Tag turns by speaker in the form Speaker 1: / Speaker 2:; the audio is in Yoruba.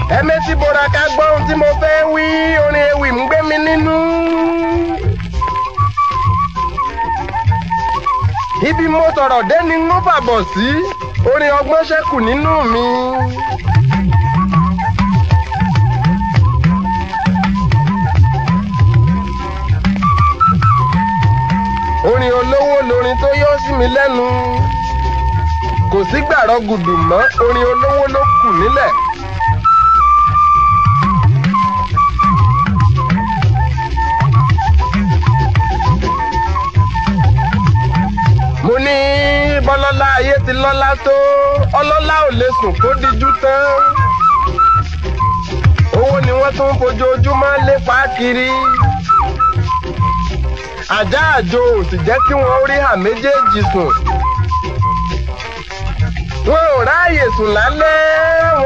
Speaker 1: ẹ̀mí tí bora ká gbọ́ ohun tí mo fẹ́ wí orin ewì ń gbé mi nínú. ibi mo sọ̀rọ̀ dé ni ń fàbọ̀ sí orin ọgbọ́n ṣẹ́kù nínú mi. orin olówó lorin tó yọ sí mi lẹ́nu kò sí gbàrọ̀ gùdù mọ́ orin olówó ló kù nílẹ̀. mo ní bọ́lọ́lá ayé ti lọ́lá tó ọlọ́lá ò lè sùn kó dijú tán. owó ni wọ́n tún fojoojúmọ́ lépa kiri. àjá àjò ò sì jẹ́ kí wọ́n rí hà méjèèjì sùn. wọn ò ráàyè sùn lálẹ́